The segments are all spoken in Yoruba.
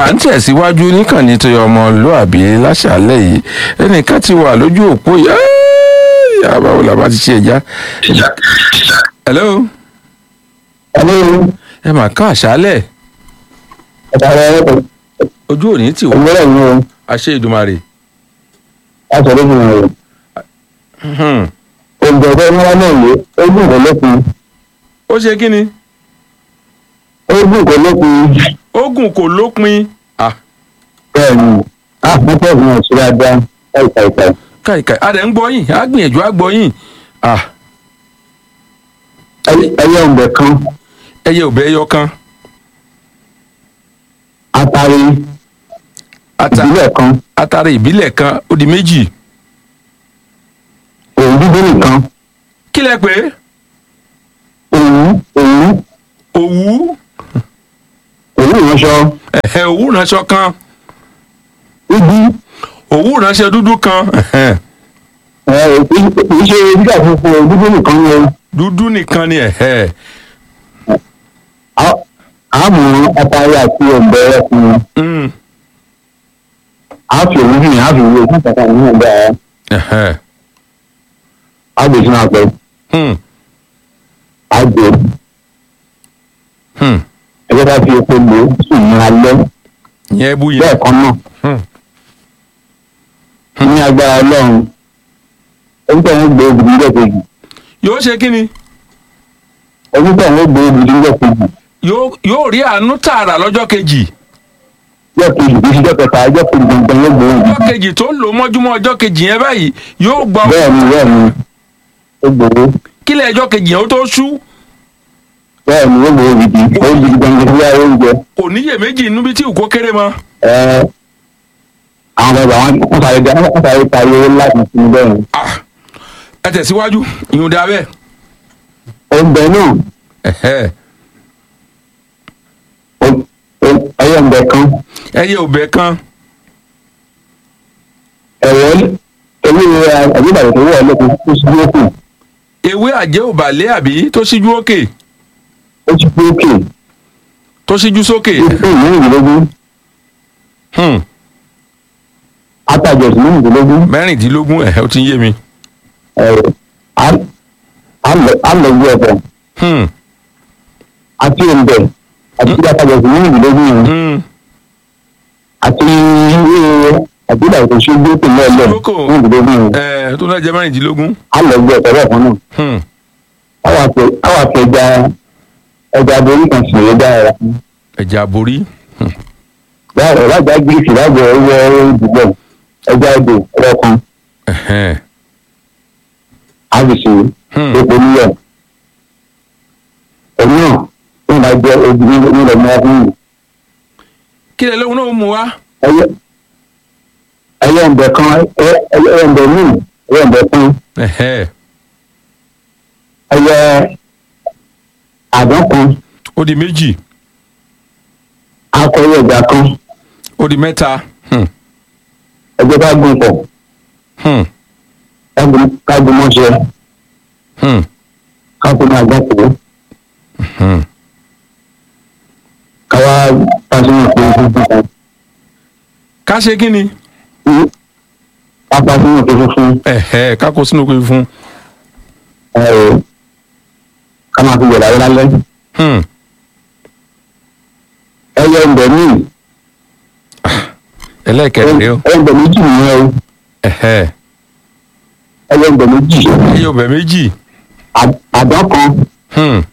à ń tẹ̀síwájú níkànnì tó yọ ọmọlúàbí láṣàlẹ̀ yìí ẹnìkan ti wà lójú òpó yìí yàrá báwo la bá ti ṣe ẹja. hello Hello. ẹ mà ká àṣálẹ̀ Ọ̀tàrà ojú òní tì wá ìgbẹ́rẹ̀ mi o. àṣẹ ìdùmarè. Láti ọdún mi rẹ̀. Hmm. Òǹdè ọ̀fẹ́ ńlá náà yé. Ó dùn kó lópin. ó ṣe kí ni Ó dùn kó lópin. ogun kò lópin. Ah, Bẹ́ẹ̀ni, a fún pẹ̀lú ọ̀ṣun dáadáa. Ẹ̀ka ẹ̀ka. káìkáì a dẹ̀ ń gbọ́ yín a gbìyànjú a gbọ́ yín. Ah, Ẹyẹ òǹdè kan. ẹyẹ ò bẹ́ ẹyọ kan Atari ata ìbílẹ̀ kan. atare ìbílẹ̀ kan ó di méjì. Òun dúdú nìkan. kí lẹ pé Òun òun òwú òun ìránṣọ. ẹ̀hẹ̀, òwú ránṣọ kan Ibi òwú ránṣọ dúdú kan ẹ̀hẹ̀, ẹ̀ kì í ṣe dídà funfun òun dúdú nìkan ni o. dúdú nìkan ni ẹ̀hẹ̀. Á- Àmọ́ atari àti òǹdè ẹ̀kún. Mm, Á fi òun hìn, á fi ìwé fún kàkà ní ọ̀dà ẹ̀. ẹ̀hẹ̀, Á gbé sínú àpẹ. hmm, Á gbé. hmm. ẹgbẹ́ bá fi epo lò ó sì ní alẹ́ yẹn bú yẹn. bẹ́ẹ̀ kan náà Hmm. ní agbára ọlọ́run onítọ̀ wọn gbé obìnrin jẹ́ kejì yóò ṣe kí ni onítọ̀ wọn gbé obìnrin jẹ́ kejì yóò yóò rí àánú tààrà lọ́jọ́ kejì jẹ́ kejì kì í ṣe jẹ́ kẹta jẹ́ kejì gbọ̀ngàn yóò gbé obìnrin ọjọ́ kejì tó lò mọ́júmọ́ ọjọ́ kejì yẹn báyìí yóò gbọ́ bẹ́ẹ̀ ni bẹ́ẹ̀ ni ó gbowó kílẹ̀ ọjọ́ kejì yẹn ó tó ṣú bẹ́ẹ̀ ni ó gbowó gidi ó gidi gbọ̀ngàn sí ayé oúnjẹ kò níyèméjì inú bí tí òkú kéré mọ́. ẹ àwọn bàbá wọn wọn sáré dá wọn sáré ta iye láti sinmi bẹ́ẹ̀ ni Ah, ẹ tẹ̀síwájú ìyún dá bẹ́ẹ̀. oúnjẹ náà Ẹ̀hẹ́. ó- ó- ẹyẹ ń bẹ kan ẹyẹ òbẹ kan ẹ̀wọ́ ewé àgbébàdàn tó wọ̀ ọ́ lẹ́kọ̀ọ́ tó sí lókùn ewé àjẹ́ òbàlẹ́ àbí tó síjú òkè ó ti pé òkè tó síjú sókè. ó fún ìmúrìndínlógún Hmm, atajọ ìmúrìndínlógún mẹ́rìndínlógún ẹ̀hẹ́ ó ti ń yé mi. alọgbọ ọpọ Hmm, àti ẹnbẹ àti atajọ ìmúrìndínlógún yẹn hmm. àti ilé àbílà ìtòsígbó tó lọọlọ Lóko. ìmúrìndínlógún yẹn Ẹ̀, tó náà jẹ́ mẹ́rìndínlógún. alọgbọ ọpọ lọkàn náà Hmm, àwọn àti ẹja ẹja aborí kan sì rẹ dára ẹ̀jẹ̀ àborí. dára lájà gírísì lájà ẹwọ ìdìbò ẹja odò ẹlọkan Ẹ̀hẹ́. àbìsí Hmm, epo nílẹ̀ ẹ̀mí náà wọn bá jẹ obìnrin nílẹ̀ mọ́ fún yìí. kílẹ̀ lóhun náà ó mú wa. ẹyẹ ẹyẹ ǹbẹ kan ẹyẹ ẹyẹ ǹbẹ míì ẹyẹ ǹbẹ kan Ẹ̀hẹ́. ẹyẹ àdán kan ó di méjì akọyẹ ẹja kan ó di mẹ́ta. Hmm, ẹjẹ bá gùn pọ̀ hmm, kágun mọ́ṣẹ́ hmm, kágun máa gbọ́ pọ̀ hmm. káwá pàṣẹ pé fúnfún kan ká ṣe kí ni. ká pàṣẹ pé fúnfún Ẹ̀hẹ́, ká kó sínú pé fún. ẹ ká máa fi yẹ̀rọ ayé lálẹ́ Hmm, ẹyẹ ǹbẹ míì ẹlẹ́ẹ̀kẹrin rèé o. ẹyẹ ǹbẹ méjì nìyẹn o Ẹ̀hẹ́. ẹyẹ ǹbẹ méjì ẹyẹ òbẹ méjì. À- àdán kan Hmm,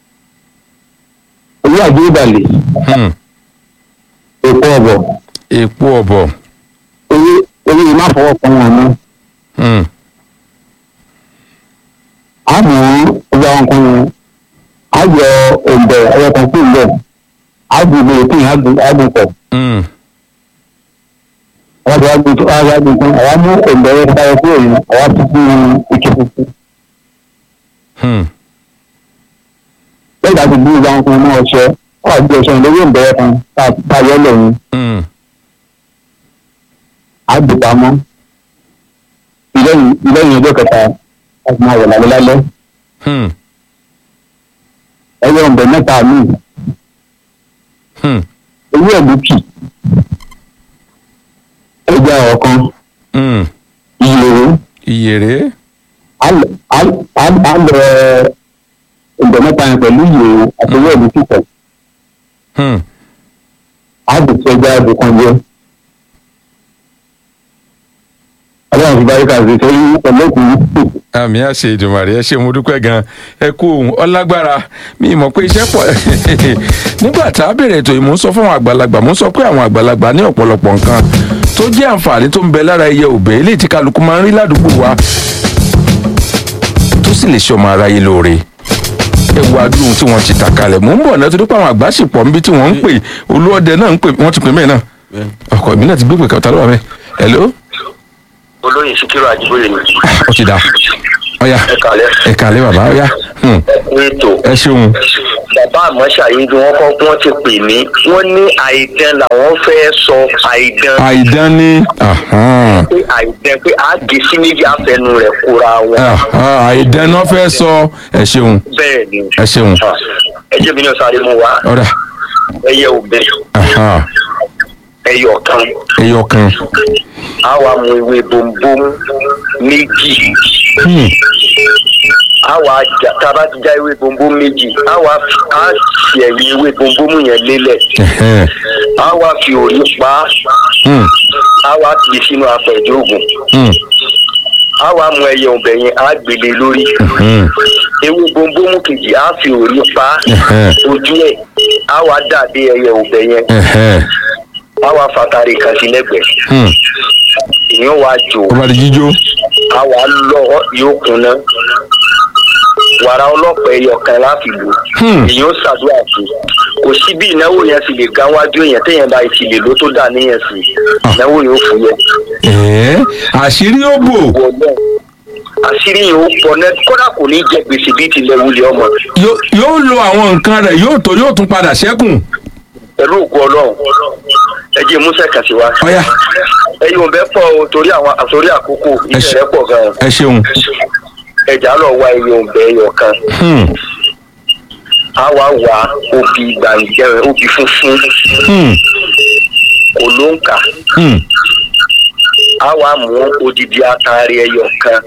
owó àjẹ́ ìbàlẹ̀ hmm. èpo ọ̀bọ̀ èpo ọ̀bọ̀. owó owó yìí má fọwọ́ kan wọn mọ́. Hmm, àmọ́ ọgbà wọn kan wọn á yọ òǹbẹ ẹyọ kan kú ìbẹ á gbogbo òkè àgùn pọ̀ hmm. àwọn àti àgùn tó àwọn àgùn kan àwa mú òǹbẹ ẹyọ kan táyọ kúrò yìí àwa fi sí ike funfun Hmm. lẹ́yìn láti gbé ìgbà wọn kan mọ́ ọṣẹ wọ́n àti ọṣẹ ìlú òǹbẹ ẹyọ kan tá a yọ lẹ́yìn Hmm. á gbé pamọ́ ìlẹ́yìn ìlẹ́yìn ọjọ́ kẹta láti máa wọ̀ lálẹ́ lálẹ́ Hmm. ẹyọ òǹbẹ mẹ́ta míì Hmm. owó ẹ̀lú kì kan Hmm. ìyèrè ìyèrè. á lọ ọ̀dọ̀ mẹ́ta yẹn pẹ̀lú ìyèrè àti owó ìlú kíkọ̀ Hmm. á dùn sí ẹja ẹbí kan jẹ. ọlọ́run fi báyìí kàṣí sórí pẹ̀lú òkú àmì àṣẹ ìdùnmàrè ẹ ṣe mo dúpẹ́ gan ẹ kú ohun ọlágbára mi mọ̀ pé iṣẹ́ pọ̀ nígbà tá a bẹ̀rẹ̀ ètò yìí mò ń sọ fún àwọn àgbàlagbà mò ń sọ pé àwọn àgbàlagbà ní ọ̀pọ̀lọpọ̀ nǹkan tó jẹ́ àǹfààní tó ń bẹ lára ẹyẹ òbẹ́ eléyìí tí kálukú máa ń rí ládùúgbò wa tó sì lè ṣe ọmọ aráyé lóore ẹ wo adúrún tí wọ́n ti tà kalẹ̀ mò ń bọ̀ náà torí pé àwọn àgbà sì pọ̀ níbi tí wọ́n ń pè olúọdẹ náà ń pè wọ́n ti pè mẹ́ẹ̀ náà ọkọ̀ mi náà ti gbé pè kàtà lọ́wọ́ mẹ́ hello olóyè sikiru ajiboye ni ó ti dà ọ̀ya ẹ kàlẹ́ ẹ kàlẹ́ bàbá ọ̀ya hmm, ẹkú ètò ẹ ṣeun. bàbá àmọ́ ṣàyíjú wọn kọ́ wọ́n ti pè mí wọ́n ní àìdán làwọn fẹ́ sọ àìdán àìdán ní ahán, pé àìdán pé àgé sí méjì àfẹnu rẹ̀ kóra wọn ahán, àìdán náà fẹ́ sọ ẹ ṣeun bẹ́ẹ̀ ni ẹ ṣeun ẹ jẹ́ mi ní ọ̀sán àdéhùn wa ọ̀dà ẹyẹ òbẹ ahán, ẹyẹ ọ̀kan ẹyọ kan àwa mú ewé bombom méjì Hmm, àwa jà tába ti já ewé bombom méjì àwa á fi ẹ̀yìn ewé bombom yẹn lélẹ̀ ẹhẹ́n, àwa fi òrí pa á hmm, àwa fi sínú apẹ̀jọ́ ògùn hmm, àwa mú ẹyẹ ọbẹ̀ yẹn á gbélé lórí hmm, ewé bombom kejì á fi òrí pa á ẹhẹ́n, ojú ẹ̀ àwa dàdé ẹyẹ ọbẹ̀ yẹn ẹhẹ́n, àwa fatari kan sí lẹ́gbẹ̀ẹ́ hmm. ìyẹn wàá jò ó bá di jíjó àwa lọ yóò kúnná wàrà ọlọ́pàá ẹyọ kan láti lò Hmm. èyàn ó ṣàdúrà sí kò sí bí ìnáwó yẹn sì lè ga wájú èèyàn téèyàn bá ti lè ló tó dà níyẹn sí Ah. ìnáwó yẹn ó fúyẹ́ ẹ̀ẹ́ àṣírí ó bò wọ náà àṣírí yẹn ó pọ̀ náà kódà kò ní jẹ gbèsè bíi tilẹ̀ wulẹ̀ ọmọ Yó- yóò lo àwọn nǹkan rẹ̀ yóò tó yóò tún padà ṣẹ́kùn pẹ̀lú òkú ọlọ́run ẹ jẹ́ musa kàṣí wa ọ̀ya ẹ̀yin ò bẹ́ pọ̀ o torí àwọn torí àkókò Ẹ ṣe- iṣẹ́ pọ̀ gan-an ẹ ṣeun ẹ̀já lọ wá ẹ̀yin ò bẹ́ ẹyọ kan Hmm, á wá wá obì gbàǹjẹ́ obì funfun hmm, kò ló ń kà hmm, á wá mú odidi atare ẹyọ kan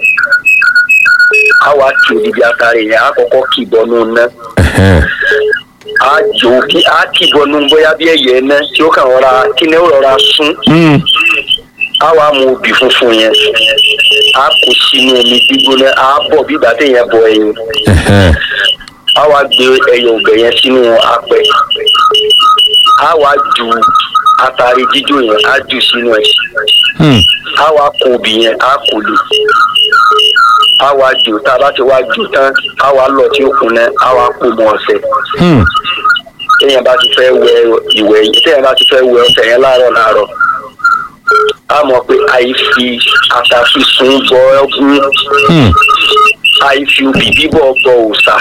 á wá kí odidi atare yẹn á kọ́kọ́ kì bọ́nú ná ẹhẹ́n, á jò kí á kì bọ́nú bóyá bí ẹyẹ ná tí ó kàn rọra kí ni ó rọra sún hmm, á wá mú obì funfun yẹn á kó sínú omi gbígbóná á bọ̀ bí ìgbà téèyàn bọ ẹyin ẹhẹ́n, á wá gbé ẹyọ ọbẹ̀ yẹn sínú apẹ á wá ju atare jíjó yẹn á jù sínú ẹ̀ hmm, á wá kó obì yẹn á kó lè á wá jò tá a bá ti wá jò tán á wá lọ tí ó kun náà á wá kó mọ ọṣẹ hmm, téèyàn bá ti fẹ́ wẹ ìwẹ̀ yìí téèyàn bá ti fẹ́ wẹ ọṣẹ yẹn láàárọ̀ láàárọ̀ á mọ̀ pé àìfi àtàfisùn bọ ọgún hmm, àìfi obì bíbọ̀ bọ òòṣà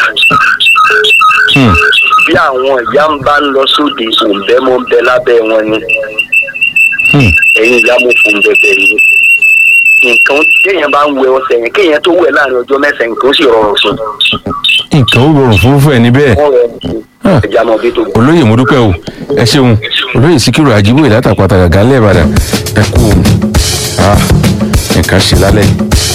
hmm. bí àwọn ìyá ń bá ń lọ sóde òǹbẹ́ mọ́ ń bẹ lábẹ́ wọn ni Hmm. ẹ̀yin ìyá mo fò ń bẹ̀bẹ̀ yìí nǹkan téèyàn bá ń wẹ ọṣẹ yẹn kéèyàn tó wẹ̀ láàrin ọjọ́ mẹ́sàn-án nǹkan ó sì rọrùn fún nǹkan ó rọrùn fún fún ẹ níbẹ̀ wọn rọrùn fún Ah. ẹja mọ bí tó gbọ́. olóyè mo dúpẹ́ o ẹ ṣeun olóyè síkírù àjíbóyè látàpàtà gàgà lẹ́ẹ̀bàdàn ẹ kú o Ah, nǹkan ṣe lálẹ́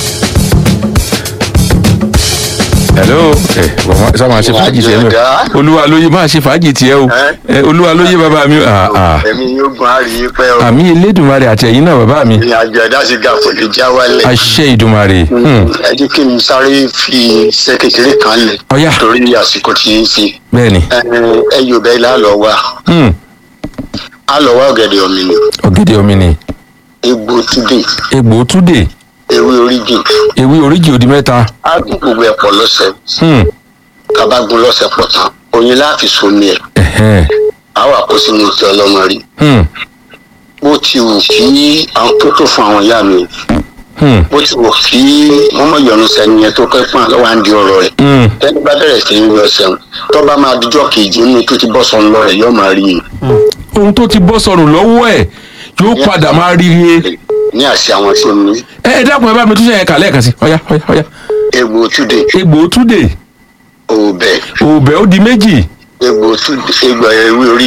hello ẹ wọ́n sá máa ṣe fàájì tiẹ̀ mẹ́ olúwa lóye máa ṣe fàájì tiẹ̀ o ẹ olúwa lóye bàbá mi Ah, ah. ẹ̀mí yóò gun àárín yín pẹ́ o àmì elédùnmarè àti ẹ̀yin náà bàbá mi ìrìn àjò ẹ̀dá sì ga kò lè já wálẹ̀. àṣẹ ìdùnmarè Hmm. ẹ jẹ́ kí n sáré fi iṣẹ́ kékeré kan lẹ̀ ọ̀yà torí àsìkò tí ń fi bẹ́ẹ̀ ni ẹ yóò bẹ́ẹ̀ lá lọ wá Hmm. á lọ wá ọ̀gẹ̀dẹ̀ ọ̀mìnì ọ̀gẹ̀dẹ̀ omi ni egbò túdè egbò túdè ewé oríjì ewé oríjì òdì mẹ́ta á gún gbogbo ẹ̀ pọ̀ lọ́sẹ̀ Hmm. kábà gún lọ́sẹ̀ pọ̀ tán oyin láàfin somi ẹ̀ Ẹ̀hẹ́n. á wà kó sínú ti ọlọ́mọ rí Hmm. bó ti wù kí àwọn tó tó fún àwọn ìyá mi Hmm. bó ti wù kí wọ́n mọ̀ yọnu sẹ́ni yẹn tó kẹ́kọ̀ọ́ lọ́wọ́ à ń di ọ̀rọ̀ rẹ̀ Hmm. tẹ́ni bá bẹ̀rẹ̀ sí í yọ sẹ́wọ̀n tó bá máa dijọ́ kejì nínú tó ti bọ́ sọnù lọ rẹ̀ yóò máa rí i ohun tó ti bọ́ sọnù lọ́wọ́ ẹ̀ yóò padà máa rí i ní àṣẹ àwọn tí ó ní ẹ ẹ dákun ẹ bá mi tún ṣe yẹn kà lẹ́ẹ̀kan sí ọ̀yá ọ̀yá ọ̀yá egbò túdè egbò túdè òbẹ̀ òbẹ̀ ó di méjì egbò túdè egbò ewé oríjì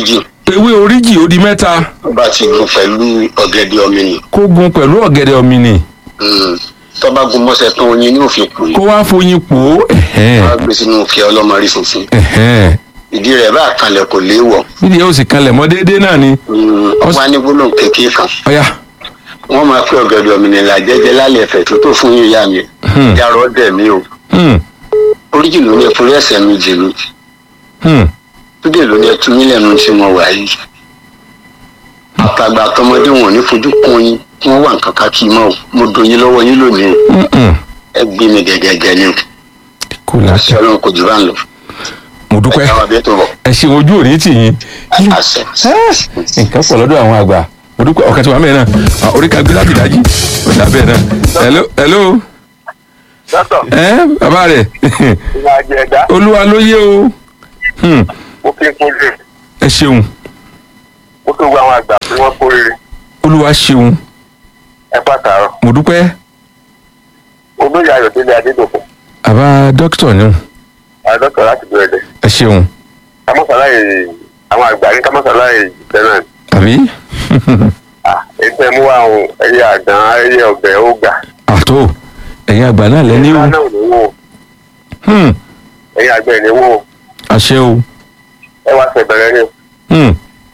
ewé oríjì ó di mẹ́ta tó bá ti gun pẹ̀lú ọ̀gẹ̀dẹ̀ ọ̀mìnì kó gun pẹ̀lú ọ̀gẹ̀dẹ̀ ọ̀mìnì tó bá gun mọ́sẹ̀ tán oyin ní òfin pò kó wá foyin pò ó ẹ̀hẹ́n, wá gbé sínú kí ọlọ́mọ rí funfun ẹ̀hẹ́n. ìdí rẹ̀ bá kanlẹ̀ kò léèwọ̀ bídìí yóò sì kanlẹ̀ mọ́ déédéé náà ni wọ́n máa ní gbólóhùn kékeré kan ọ̀yà wọ́n máa pé ọ̀gẹ̀dẹ̀ ọ̀mìnì là jẹ́jẹ́ lálẹ́ ẹ̀fẹ̀ tó tó fún yíyá mi Hmm. jarọ́ dẹ̀ mí o hmm, oríjì ló ní ẹ̀fọ́rí ẹ̀sẹ̀ mi jì mí hmm, túdé ló ní ẹtú mí lẹ́nu tí mo wà yìí àtàgbà àtọmọdé wọn ò ní fojú kún yín kí wọ́n wà nǹkan ká kí n mọ́ o mo dùn yín lọ́wọ́ yín lónìí o hmm, hmm. ẹ gbé mi gẹ́gẹ́gẹ́ ni o kò àṣẹ láṣẹ ọlọ́run kò jù bá ń lọ mo dúpẹ́ ẹ káwọn bí tó bọ̀ ẹ ṣe ojú òní tì yín àṣẹ. nǹkan pọ̀ lọ́dọ̀ àwọn àgbà mo dúpẹ́ ọ̀kan tí wàá mẹ́rin náà Ah, orí kan gbé láti dájí ó dà bẹ́ẹ̀ náà hello hello dọ́tọ̀ ẹ bàbá rẹ̀ ìyá àjẹ̀dá olúwa ló yé o Hmm, mo fi kún jù ẹ ṣeun mo fi wo àwọn àgbà tí wọ́n kó rere olúwa ṣeun ẹ pàtàkì mo dúpẹ́ olóyè ayọ̀délé adédọ̀kọ̀ àbá dókítà ni àdọ́tọ̀ láti bẹ̀rẹ̀ ẹ ṣeun kámọ́sáláyè àwọn àgbà ní kámọ́sáláyè ìtẹ́nà àbí ètò ẹ̀mú wa àwọn ẹyẹ àdán ẹyẹ ọ̀bẹ ọ̀gà àtó ẹ̀yin àgbà náà lẹ́ni o ìlú náà ní wò Hmm, ẹyẹ àgbẹ̀ ní wò àṣẹ o ẹ wá ṣe bẹ̀rẹ̀ ní Hmm,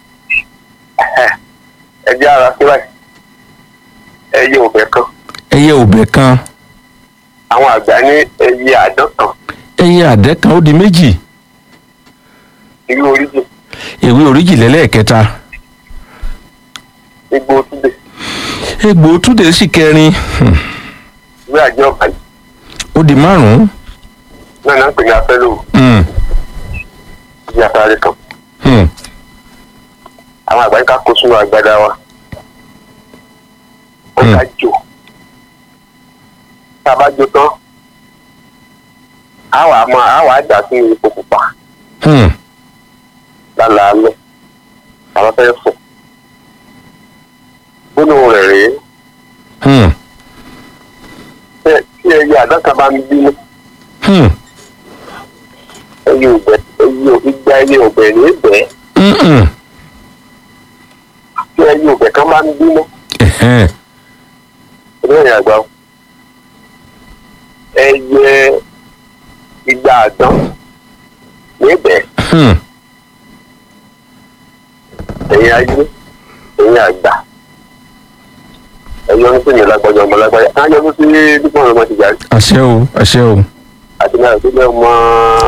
ẹ jẹ́ ara sí báyìí ẹyẹ ọ̀bẹ kan ẹyẹ òbẹ kan àwọn àgbà ní ẹyẹ àdán kan ẹyẹ àdẹ́ kan ó di méjì ìlú oríjì ewé oríjì lẹ́lẹ́ẹ̀kẹta igbó túbẹ̀ egbò túdé sì kẹrin Hmm, ìwé àjẹ ọ̀bà yìí ó di márùn-ún náà náà ń pè ní afẹ́lò Hmm, ìdí afárá kan hmm, àwọn àgbà yìí ká kó sínú agbada wa wọ́n ká jò tá a bá jó tán á wàá máa á wàá dà sí epo pupa hmm, lálaalẹ́ àwọn fẹ́ fò gbóná rẹ̀ rèé hmm, tẹ́- tí ẹyẹ àdáka bá ń bínú hmm, ẹyẹ òbẹ ẹyẹ ò- igba ẹyẹ òbẹ ní ìbẹ́ hmm, hmm. tí ẹyẹ òbẹ kan bá ń bínú Ẹ̀hẹ́n, ìlú ẹ̀yìn àgbà o. ẹyẹ igba àdán ní ìbẹ́ hmm, ẹ̀yin ayé ẹ̀yin àgbà ẹ̀yin ọdún sínú lágbájá ọmọ lágbájá á yọ sí dípò ọmọ ti jà àṣẹ o àṣẹ o àti náà tó jẹ́ ọmọ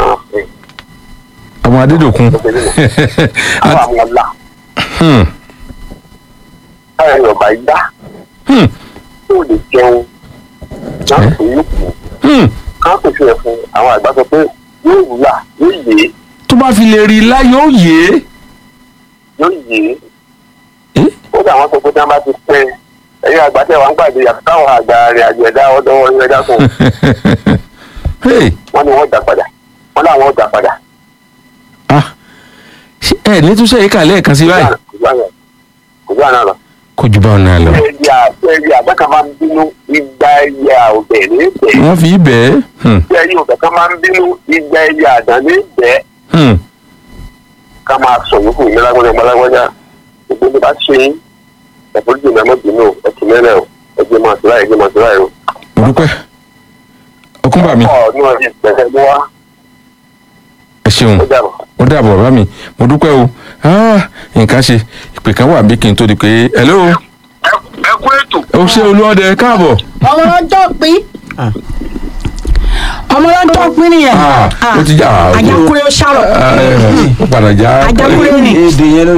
ọmọ adédòkun àwọn àwọn ọ̀la Hmm, káyọ̀ ẹ̀yìn ọ̀bà yá hmm, tó lè jẹun náà kò yóò kù hmm. ká kò fi ẹ̀fún àwọn àgbà sọ pé yóò wúlà yóò yé tó bá fi lè rí i lá yóò yé yóò yé Eh? ó dà wọ́n sọ pé tí wọ́n bá ti pẹ́ ẹ̀yin àgbà tẹ̀ wọ́n ń gbàdé yàtọ̀ táwọn àgbà rẹ̀ àjẹ̀dá ọdọ́ wọn yẹn dá fún Hey, wọn ni wọ́n dà padà wọ́n láwọn dà padà. ah, ṣé ẹ ní túnṣe yìí kà lẹ́ẹ̀kan sí báyìí kò sí àná lọ. kó ju báwọn náà lọ ẹyẹ ẹyẹ àgbàkà máa ń bínú igba ẹyẹ ọbẹ ní ìbẹ wọ́n fi bẹ́ẹ̀ hmm, ẹyẹ ọbẹ kan máa ń bínú igba ẹyẹ àdán ní ìbẹ hmm. ká máa sọ yòókù ní lágbájá gbalagbájá gbogbo ní bá ṣe yín ẹ̀fọ́jú ní ẹ̀mọ́ bínú ẹ̀tì mẹ́rẹ̀ o ẹ̀jẹ̀ máa sọ láì ẹ̀jẹ̀ máa sọ láì o. mo dúpẹ́ ọkùnbà mi ọ̀ ní ọdún ìgbẹ́sẹ̀ mú wá ẹ ṣeun ó dàbọ̀. ó dàbọ̀ bàbá mi mo dúpẹ́ o Ah, nǹkan ṣe ìpè kan wà bí kí n tó di pé hello ẹ kú ètò. ó ṣe olúọdẹ káàbọ̀ ọmọ lọ́jọ́ pín ọmọ lọ́jọ́ pín nìyẹn Ah, ó ti já- ah, ok. àjàkúrẹ́ ó ṣàrọ̀ Ah, eh, ó padà já àjàkúrẹ́ ni. èdè yẹn ló